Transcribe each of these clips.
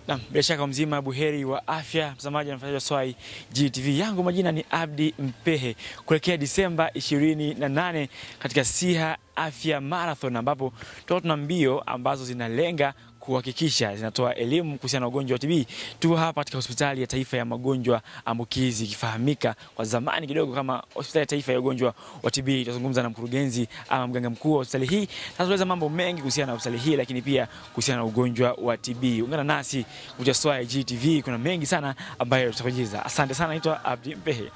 Naam, bila shaka mzima buheri wa afya, mtazamaji na mfuatiliaji wa Swai GTV. Yangu majina ni Abdi Mpehe, kuelekea Disemba 28 katika Siha Afya Marathon, ambapo tutakuwa tuna mbio ambazo zinalenga kuhakikisha zinatoa elimu kuhusiana na ugonjwa wa TB. Tuko hapa katika hospitali ya taifa ya magonjwa ambukizi ikifahamika kwa zamani kidogo kama hospitali ya taifa ya ugonjwa wa TB. Tutazungumza na mkurugenzi ama mganga mkuu wa hospitali hii, tutaeleza mambo mengi kuhusiana na hospitali hii, lakini pia kuhusiana na ugonjwa wa TB. Ungana nasi kupitia Swai GTV, kuna mengi sana ambayo tutakujuza. Asante sana, naitwa Abdi Mpehe.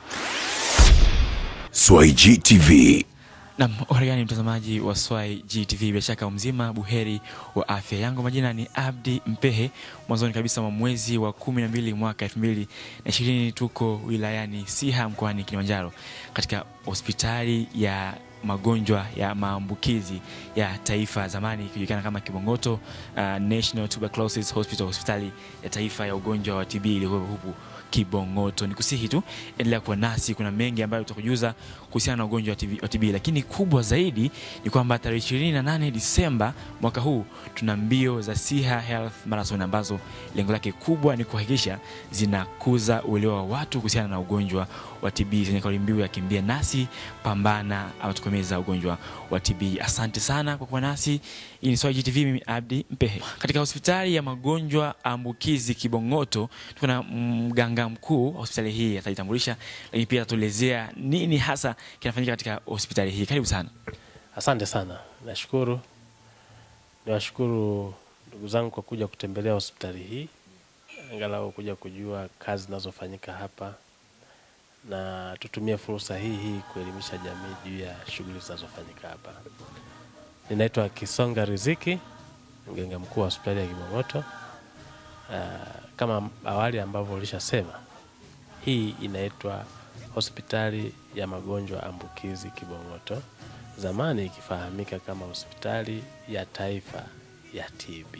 Swai GTV. Nam gani mtazamaji wa Swai GTV, bila shaka mzima buheri wa afya. Yangu majina ni Abdi Mpehe. Mwanzoni kabisa mwa mwezi wa kumi na mbili mwaka elfu mbili na ishirini tuko wilayani Siha mkoani Kilimanjaro katika hospitali ya magonjwa ya maambukizi ya taifa, zamani ikijulikana kama Kibongoto uh, National Tuberculosis Hospital, hospitali ya taifa ya ugonjwa wa TB iliyokuwa huku Kibongoto. Ni kusihi tu endelea kuwa nasi, kuna mengi ambayo tutakujuza kuhusiana na ugonjwa wa TB, wa TB. Lakini kubwa zaidi ni kwamba tarehe 28 Disemba mwaka huu tuna mbio za Siha Health Marathon ambazo lengo lake kubwa ni kuhakikisha zinakuza uelewa wa watu kuhusiana na ugonjwa wa TB zenye kauli mbiu ya kimbia nasi pambana ama tukomeza ugonjwa wa TB. Asante sana kwa kuwa nasi. Hii ni Swai GTV, mimi Abdi Mpehe. Katika hospitali ya magonjwa ambukizi Kibongoto tuko na mganga mkuu wa hospitali hii, atajitambulisha lakini pia atatuelezea nini hasa kinafanyika katika hospitali hii. Karibu sana. Asante sana, nashukuru. Niwashukuru ndugu zangu kwa kuja kutembelea hospitali hii, angalau kuja kujua kazi zinazofanyika hapa, na tutumie fursa hii hii kuelimisha jamii juu ya shughuli zinazofanyika hapa. Ninaitwa Kisonga Riziki, mganga mkuu wa hospitali ya Kibongoto. Uh, kama awali ambavyo ulishasema, hii inaitwa hospitali ya magonjwa ambukizi Kibongoto, zamani ikifahamika kama hospitali ya taifa ya TB.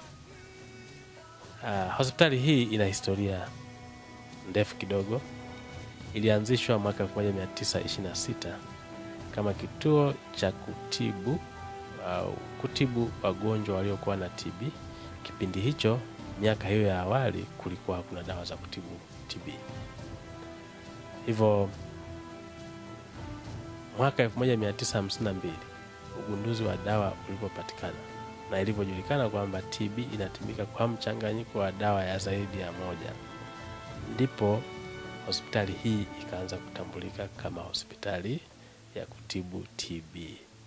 Uh, hospitali hii ina historia ndefu kidogo. Ilianzishwa mwaka 1926 kama kituo cha kutibu au uh, kutibu wagonjwa waliokuwa na TB. Kipindi hicho, miaka hiyo ya awali, kulikuwa hakuna dawa za kutibu TB. Hivyo mwaka 1952 ugunduzi wa dawa ulipopatikana na ilivyojulikana kwamba TB inatumika kwa mchanganyiko wa dawa ya zaidi ya moja, ndipo hospitali hii ikaanza kutambulika kama hospitali ya kutibu TB,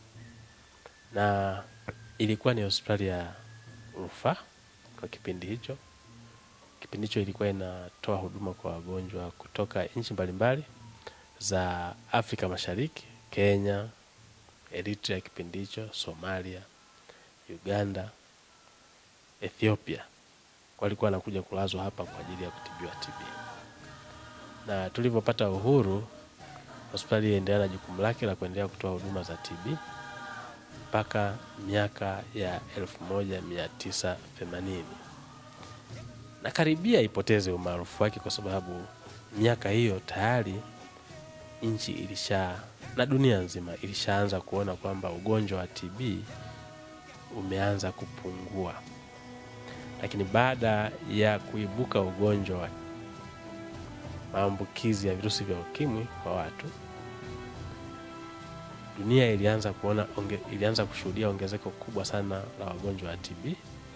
na ilikuwa ni hospitali ya rufaa kwa kipindi hicho. Kipindi hicho ilikuwa inatoa huduma kwa wagonjwa kutoka nchi mbalimbali za Afrika Mashariki, Kenya, Eritrea kipindi hicho, Somalia, Uganda, Ethiopia, walikuwa wanakuja kulazwa hapa kwa ajili ya kutibiwa TB. Na tulivyopata uhuru, hospitali iliendelea na jukumu lake la kuendelea kutoa huduma za TB mpaka miaka ya 1980 na karibia ipoteze umaarufu wake kwa sababu miaka hiyo tayari nchi ilisha na dunia nzima ilishaanza kuona kwamba ugonjwa wa TB umeanza kupungua. Lakini baada ya kuibuka ugonjwa wa maambukizi ya virusi vya ukimwi kwa watu, dunia ilianza kuona onge, ilianza kushuhudia ongezeko kubwa sana la wagonjwa wa TB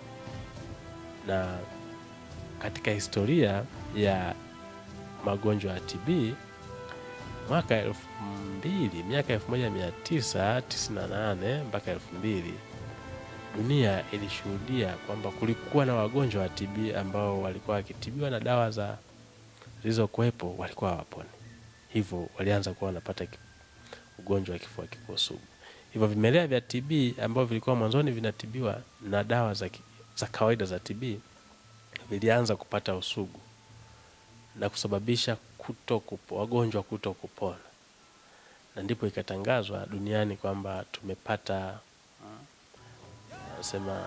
na katika historia ya magonjwa ya TB mwaka elfu mbili miaka elfu moja mia tisa tisini na nane mpaka elfu mbili dunia ilishuhudia kwamba kulikuwa na wagonjwa wa TB ambao walikuwa wakitibiwa na dawa za zilizokuwepo walikuwa hawaponi, hivyo walianza kuwa wanapata ugonjwa wa kifua kikuu sugu. Hivyo vimelea vya TB ambavyo vilikuwa mwanzoni vinatibiwa na dawa za, za kawaida za TB vilianza kupata usugu na kusababisha kuto kupo, wagonjwa kuto kupona, na ndipo ikatangazwa duniani kwamba tumepata nasema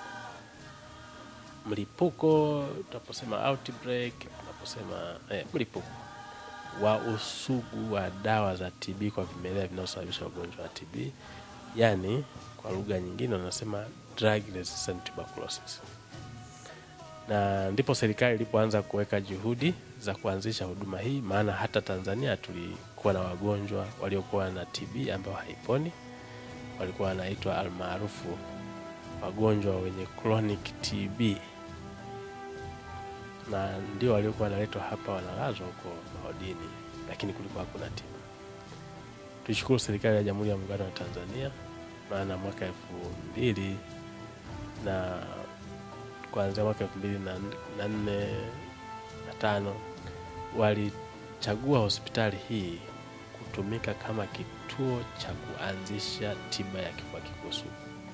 mlipuko, tunaposema outbreak, tunaposema eh, mlipuko wa usugu wa dawa za TB kwa vimelea vinavyosababisha ugonjwa wa TB, yaani kwa lugha nyingine wanasema drug resistant tuberculosis. na ndipo serikali ilipoanza kuweka juhudi za kuanzisha huduma hii, maana hata Tanzania tulikuwa na wagonjwa waliokuwa na TB ambao haiponi, walikuwa wanaitwa almaarufu wagonjwa wenye chronic TB, na ndio waliokuwa wanaletwa hapa wanalazwa huko maodini, lakini kulikuwa hakuna tiba. Tuishukuru serikali ya Jamhuri ya Muungano wa Tanzania, maana mwaka elfu mbili na kuanzia mwaka elfu mbili na na nne na tano walichagua hospitali hii kutumika kama kituo cha kuanzisha tiba ya kifua kikuu sugu,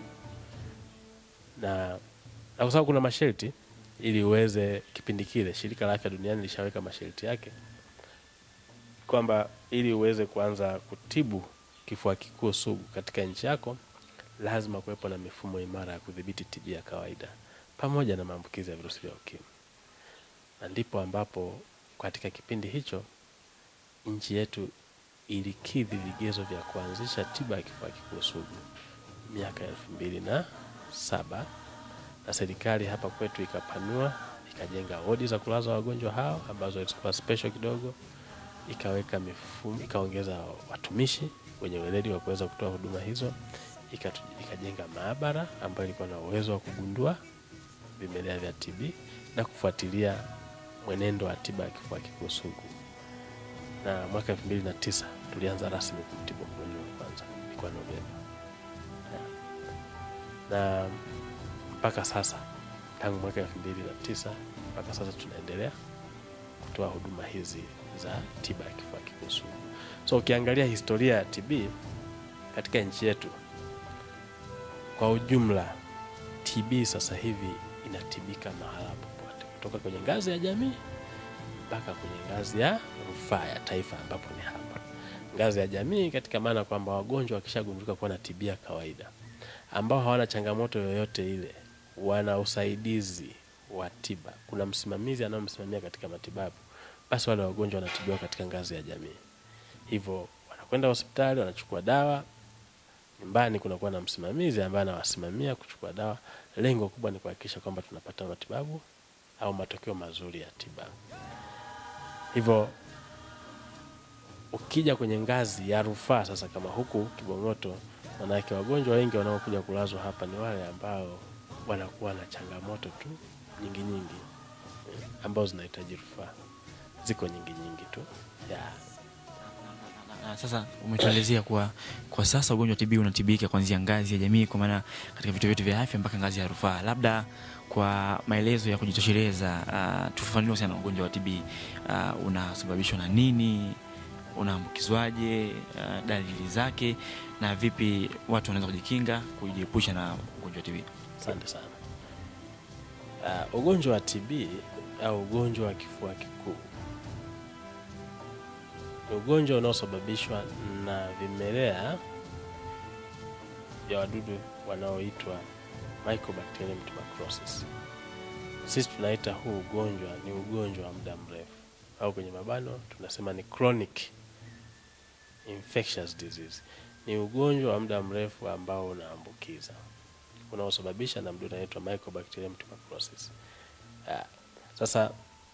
na na kwa sababu kuna masharti ili uweze, kipindi kile shirika la afya duniani lishaweka masharti yake kwamba ili uweze kuanza kutibu kifua kikuu sugu katika nchi yako lazima kuwepo na mifumo imara ya kudhibiti TB ya kawaida pamoja na maambukizi ya virusi vya ukimwi, na ndipo ambapo katika kipindi hicho nchi yetu ilikidhi vigezo vya kuanzisha tiba ya kifua kikuu sugu miaka elfu mbili na saba na serikali hapa kwetu ikapanua ikajenga wodi za kulaza wagonjwa hao ambazo zilikuwa special kidogo, ikaweka mifumo, ikaongeza watumishi wenye weledi wa kuweza kutoa huduma hizo, ikatu, ikajenga maabara ambayo ilikuwa na uwezo wa kugundua vimelea vya TB na kufuatilia mwenendo wa tiba ya kifua kikuu sugu. Na mwaka elfu mbili na tisa tulianza rasmi kumtibu mgonjwa wa kwanza, ilikuwa Novemba, na mpaka sasa tangu mwaka elfu mbili na tisa mpaka sasa tunaendelea kutoa huduma hizi za tiba ya kifua kikuu sugu. So ukiangalia historia ya TB katika nchi yetu kwa ujumla, TB sasa hivi inatibika mahala popote, kutoka kwenye ngazi ya jamii mpaka kwenye ngazi ya rufaa ya taifa, ambapo ni hapa ngazi ya jamii, katika maana kwamba wagonjwa wakishagundulika kuwa na TB ya kawaida ambao hawana changamoto yoyote ile, wana usaidizi wa tiba, kuna msimamizi anayomsimamia katika matibabu, basi wale wagonjwa wanatibiwa katika ngazi ya jamii. Hivyo wanakwenda hospitali, wanachukua dawa nyumbani kunakuwa na msimamizi ambaye anawasimamia kuchukua dawa. Lengo kubwa ni kuhakikisha kwamba tunapata matibabu au matokeo mazuri ya tiba. Hivyo ukija kwenye ngazi ya rufaa sasa, kama huku Kibong'oto, manake wagonjwa wengi wanaokuja kulazwa hapa ni wale ambao wanakuwa na changamoto tu nyingi nyingi eh, ambazo zinahitaji rufaa. Ziko nyingi nyingi tu yeah. Na sasa umetuelezea kuwa kwa sasa ugonjwa wa TB unatibika kuanzia ngazi ya jamii, kwa maana katika vituo vyetu vya afya mpaka ngazi ya rufaa. Labda kwa maelezo ya kujitosheleza, uh, tufafanue sana ugonjwa wa TB uh, unasababishwa na nini, unaambukizwaje, uh, dalili zake na vipi watu wanaweza kujikinga kujiepusha na ugonjwa wa TB? Asante sana. Uh, ugonjwa wa TB au ugonjwa wa kifua kikuu ni ugonjwa unaosababishwa na vimelea vya wadudu wanaoitwa Mycobacterium tuberculosis. Sisi tunaita huu ugonjwa ni ugonjwa wa muda mrefu, au kwenye mabano tunasema ni chronic infectious disease. Ni ugonjwa wa muda mrefu ambao unaambukiza unaosababisha na mdudu anaitwa Mycobacterium tuberculosis. Ah, sasa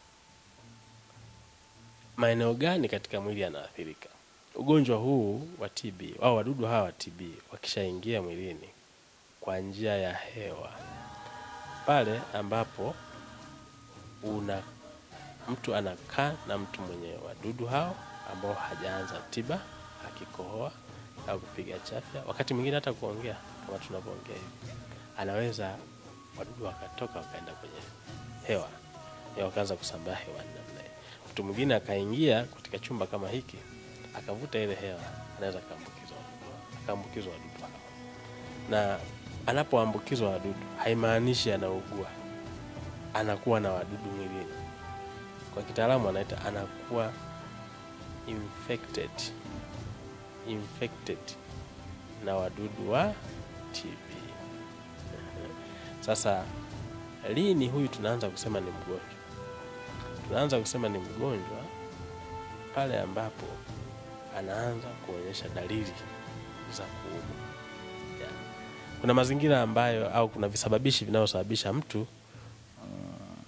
maeneo gani katika mwili yanaathirika? Ugonjwa huu wa TB au wadudu hawa wa TB wakishaingia mwilini kwa njia ya hewa, pale ambapo una mtu anakaa na mtu mwenye wadudu hao ambao hajaanza tiba, akikohoa au kupiga chafya, wakati mwingine hata kuongea kama tunavyoongea hivi, anaweza wadudu wakatoka wakaenda kwenye hewa, hewa wakaanza kusambaa hewani namna hiyo. Mtu mwingine akaingia katika chumba kama hiki akavuta ile hewa, anaweza akaambukizwa wadudu- akaambukizwa wadudu hao. Na anapoambukizwa wadudu haimaanishi anaugua, anakuwa na wadudu mwilini. Kwa kitaalamu anaita anakuwa infected, infected na wadudu wa TB. Sasa lini huyu tunaanza kusema ni mgonjwa? Tunaanza kusema ni mgonjwa pale ambapo anaanza kuonyesha dalili za kuumwa. Yeah. Kuna mazingira ambayo au kuna visababishi vinavyosababisha mtu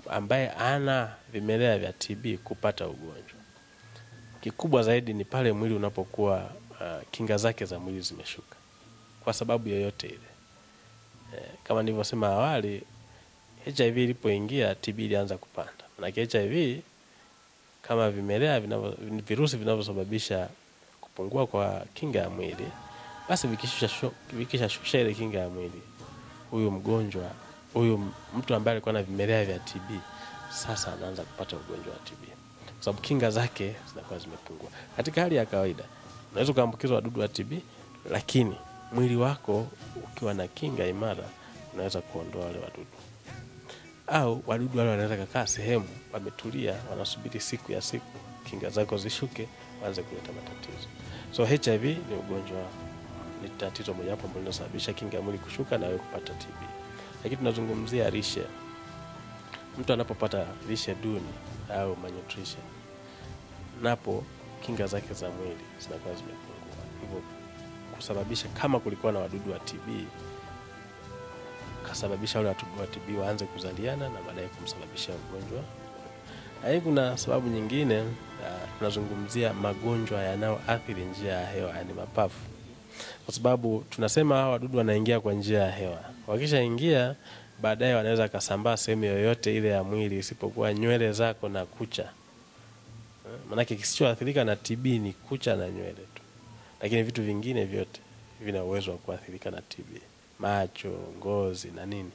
ambaye ana vimelea vya TB kupata ugonjwa. Kikubwa zaidi ni pale mwili unapokuwa uh, kinga zake za mwili zimeshuka kwa sababu yoyote ile. Eh, kama nilivyosema awali, HIV ilipoingia TB ilianza kupanda. Manake HIV kama vimelea vinavyo, virusi vinavyosababisha kupungua kwa kinga ya mwili, basi vikishusha vikishashusha ile kinga ya mwili, huyu mgonjwa huyu mtu ambaye alikuwa na vimelea vya TB sasa anaanza kupata ugonjwa wa TB kwa sababu kinga zake zinakuwa zimepungua. Katika hali ya kawaida unaweza ukaambukizwa wadudu wa TB, lakini mwili wako ukiwa na kinga imara unaweza kuondoa wale wadudu, au wadudu wale wanaweza kakaa sehemu wametulia, wanasubiri siku ya siku kinga zako zishuke, waanze kuleta matatizo. So HIV ni ugonjwa, ni tatizo mojawapo ambalo linasababisha kinga ya mwili kushuka na wewe kupata TB. Lakini tunazungumzia lishe. Mtu anapopata lishe duni au malnutrition, napo kinga zake za mwili zinakuwa zimepungua, hivyo kusababisha kama kulikuwa na wadudu wa TB kasababisha wale wadudu wa TB waanze kuzaliana na baadaye kumsababishia ugonjwa. Lakini kuna sababu nyingine, uh, tunazungumzia magonjwa yanayoathiri njia ya hewa, yani mapafu, kwa sababu tunasema hawa wadudu wanaingia kwa njia ya hewa. Wakishaingia baadaye wanaweza kasambaa sehemu yoyote ile ya mwili isipokuwa nywele zako na kucha. Maanake kisichoathirika na TB ni kucha na nywele tu, lakini vitu vingine vyote vina uwezo wa kuathirika na TB, macho, ngozi na nini.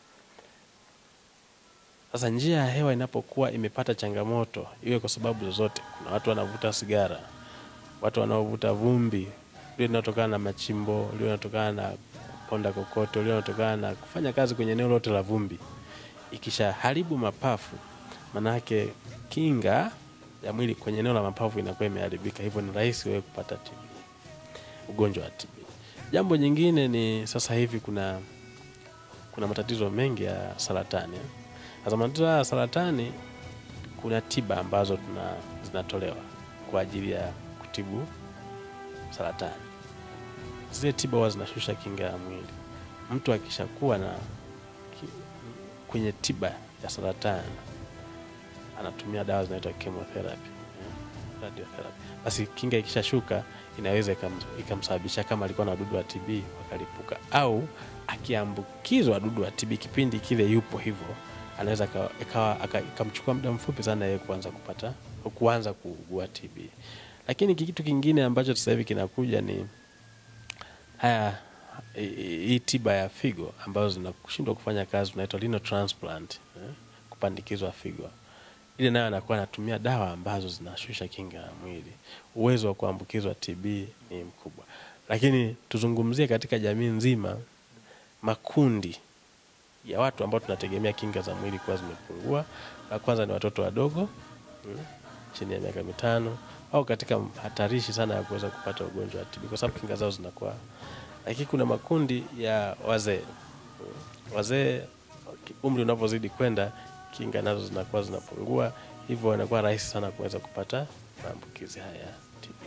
Sasa njia ya hewa inapokuwa imepata changamoto, iwe kwa sababu zozote, kuna watu wanavuta sigara, watu wanaovuta vumbi lio linatokana na machimbo, lio linatokana na ponda kokoto, lio linatokana na kufanya kazi kwenye eneo lote la vumbi, ikisha haribu mapafu, manake kinga ya mwili kwenye eneo la mapafu inakuwa imeharibika, hivyo ni rahisi wewe kupata TB, ugonjwa wa TB. Jambo jingine ni sasa hivi kuna kuna matatizo mengi ya saratani. Sasa matatizo ya saratani, kuna tiba ambazo tuna zinatolewa kwa ajili ya kutibu saratani. Zile tiba huwa zinashusha kinga ya mwili. Mtu akishakuwa na ki, kwenye tiba ya saratani anatumia dawa zinaitwa chemotherapy, radiotherapy. Basi kinga ikishashuka inaweza ikamsababisha kama alikuwa na wadudu wa TB wakalipuka, au akiambukizwa wadudu wa TB kipindi kile yupo hivyo, anaweza ikawa ikamchukua muda mfupi sana yeye kuanza kupata kuanza kuugua TB. Lakini kitu kingine ambacho sasa hivi kinakuja ni haya hii tiba ya figo ambazo zinakushindwa kufanya kazi, tunaitwa renal transplant eh, kupandikizwa figo ile nayo anakuwa anatumia dawa ambazo zinashusha kinga ya mwili. Uwezo wa kuambukizwa TB ni mkubwa, lakini tuzungumzie katika jamii nzima, makundi ya watu ambao tunategemea kinga za mwili kuwa zimepungua. La kwanza ni watoto wadogo hmm, chini ya miaka mitano au katika hatarishi sana ya kuweza kupata ugonjwa wa TB kwa sababu kinga zao zinakuwa. Lakini kuna makundi ya wazee hmm, wazee umri unapozidi kwenda kinga nazo zinakuwa zinapungua, hivyo inakuwa rahisi sana kuweza kupata maambukizi haya ya TB.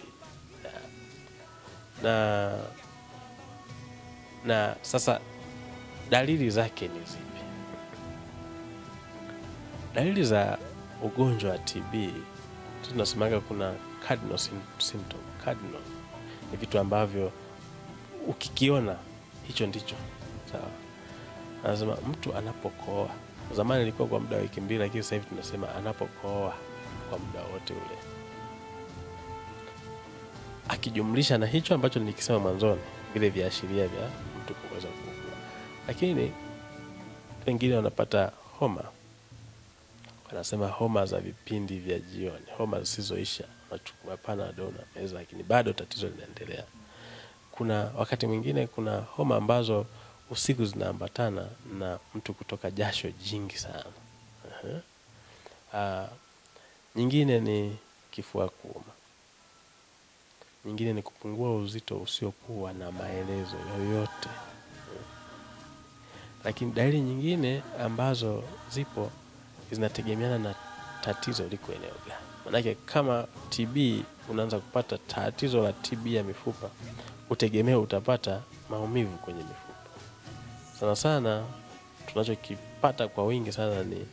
Na, na sasa dalili zake ni zipi? Dalili za ugonjwa wa TB tunasemaga kuna cardinal symptom. Cardinal ni vitu ambavyo ukikiona hicho ndicho sawa. Anasema mtu anapokoa Zamani ilikuwa kwa muda wa wiki mbili, lakini sasa hivi tunasema anapokohoa kwa muda wote ule, akijumlisha na hicho ambacho nilikisema mwanzoni, vile viashiria vya mtu kuweza kuugua. Lakini wengine wanapata homa, wanasema homa za vipindi vya jioni, homa zisizoisha, unachukua Panadol na meza, lakini bado tatizo linaendelea. Kuna wakati mwingine kuna homa ambazo usiku zinaambatana na mtu kutoka jasho jingi sana. uh-huh. Uh, nyingine ni kifua kuuma, nyingine ni kupungua uzito usiokuwa na maelezo yoyote. uh-huh. Lakini dalili nyingine ambazo zipo zinategemeana na tatizo liko eneo gani. Manake kama TB unaanza kupata tatizo la TB ya mifupa, utegemea utapata maumivu kwenye mifupa sana sana tunachokipata kwa wingi sana ni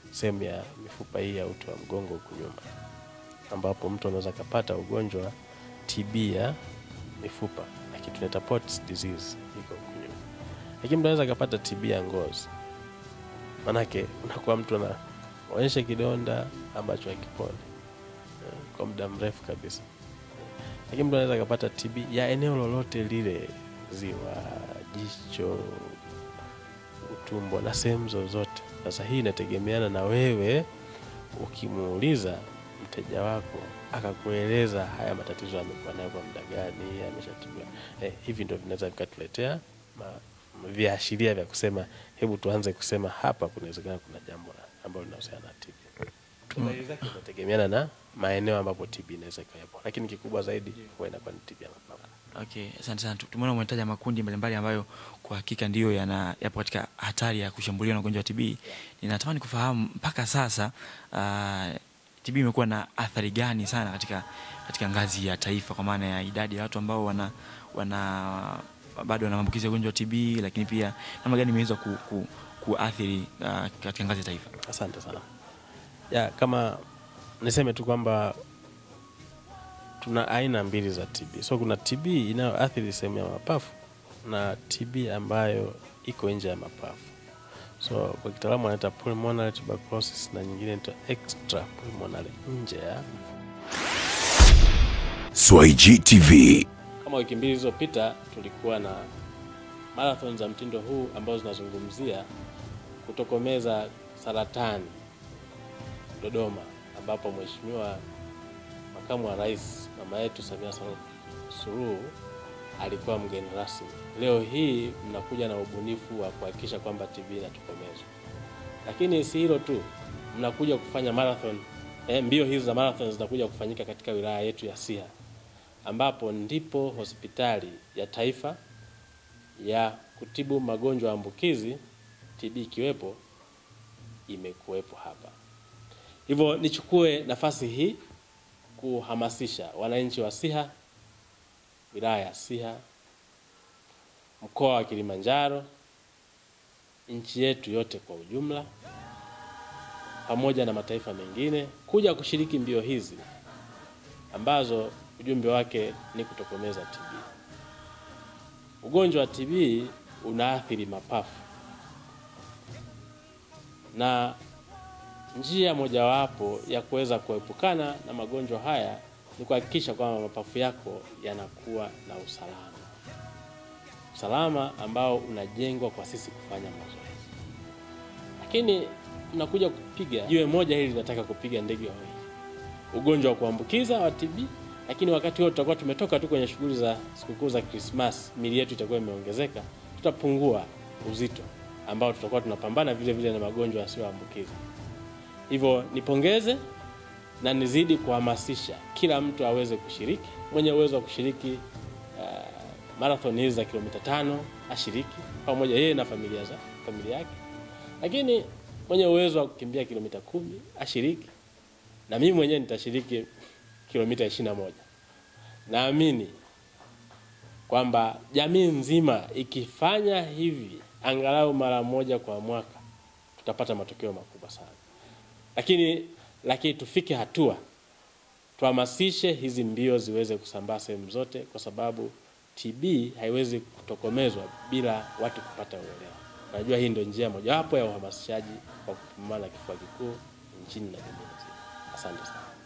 sehemu ya mifupa hii ya uti wa mgongo huku nyuma, ambapo mtu anaweza akapata ugonjwa TB ya mifupa, lakini tunaita Pott's disease iko huku nyuma, lakini mtu anaweza akapata TB ya ngozi, manake unakuwa mtu anaonyesha kidonda ambacho hakiponi eh, kwa muda mrefu kabisa, lakini mtu anaweza akapata TB ya eneo lolote lile, ziwa, jicho, utumbo na sehemu zozote. Sasa hii inategemeana na wewe, ukimuuliza mteja wako akakueleza haya matatizo amekuwa nayo kwa muda gani, ameshatibiwa eh, hivi ndio vinaweza vikatuletea ma- viashiria vya kusema hebu tuanze kusema hapa kunawezekana kuna jambo la- ambalo linahusiana na TB. Dalili zake zinategemeana na maeneo ambapo TB inaweza ikawepo, lakini kikubwa zaidi huwa inakuwa ni TB ya mapafu. Okay, asante sana. Tumeona umetaja makundi mbalimbali ambayo kwa hakika ndiyo yana yapo katika hatari ya kushambuliwa na ugonjwa wa TB. Ninatamani kufahamu mpaka sasa uh, TB imekuwa na athari gani sana katika katika ngazi ya taifa kwa maana ya idadi ya watu ambao wana wana bado wana maambukizi ya ugonjwa wa TB, lakini pia namna gani imeweza ku, ku, kuathiri uh, katika ngazi ya taifa. Asante sana. Ya, kama niseme tu kwamba tuna aina mbili za TB. So kuna TB inayoathiri sehemu ya mapafu na TB ambayo iko nje ya mapafu. So kwa kitaalamu wanaita pulmonary tuberculosis na nyingine inaitwa extra pulmonary, nje ya. Swahili TV Kama wiki mbili zilizopita tulikuwa na marathon za mtindo huu ambazo zinazungumzia kutokomeza saratani Dodoma, ambapo Mheshimiwa Makamu wa Rais mama yetu Samia Suluhu- Suluhu alikuwa mgeni rasmi. Leo hii mnakuja na ubunifu wa kuhakikisha kwamba TB inatokomezwa, lakini si hilo tu, mnakuja kufanya marathon eh, mbio hizi za marathon zinakuja kufanyika katika wilaya yetu ya Siha ambapo ndipo hospitali ya taifa ya kutibu magonjwa ya ambukizi TB ikiwepo imekuwepo hapa. Hivyo nichukue nafasi hii kuhamasisha wananchi wa Siha, wilaya ya Siha, mkoa wa Kilimanjaro, nchi yetu yote kwa ujumla, pamoja na mataifa mengine kuja kushiriki mbio hizi ambazo ujumbe wake ni kutokomeza TB. Ugonjwa wa TB unaathiri mapafu na njia mojawapo ya kuweza kuepukana na magonjwa haya ni kuhakikisha kwamba mapafu yako yanakuwa na usalama, usalama ambao unajengwa kwa sisi kufanya mazoezi. Lakini tunakuja kupiga jiwe moja hili linataka kupiga ndege wawili, ugonjwa wa kuambukiza wa TB, lakini wakati huo tutakuwa tumetoka tu kwenye shughuli za sikukuu za Krismas, mili yetu itakuwa imeongezeka, tutapungua uzito ambao tutakuwa tunapambana vile vile na magonjwa yasiyoambukiza. Hivyo nipongeze na nizidi kuhamasisha kila mtu aweze kushiriki. Mwenye uwezo wa kushiriki uh, marathon hizi za kilomita tano ashiriki pamoja yeye na familia za familia yake, lakini mwenye uwezo wa kukimbia kilomita kumi ashiriki, na mimi mwenyewe nitashiriki kilomita ishirini na moja. Naamini kwamba jamii nzima ikifanya hivi angalau mara moja kwa mwaka tutapata matokeo makubwa sana lakini lakini tufike hatua tuhamasishe hizi mbio ziweze kusambaa sehemu zote, kwa sababu TB haiwezi kutokomezwa bila watu kupata uelewa. Najua hii ndio njia mojawapo ya uhamasishaji wa kupambana na kifua kikuu nchini na dunia nzima. Asante sana.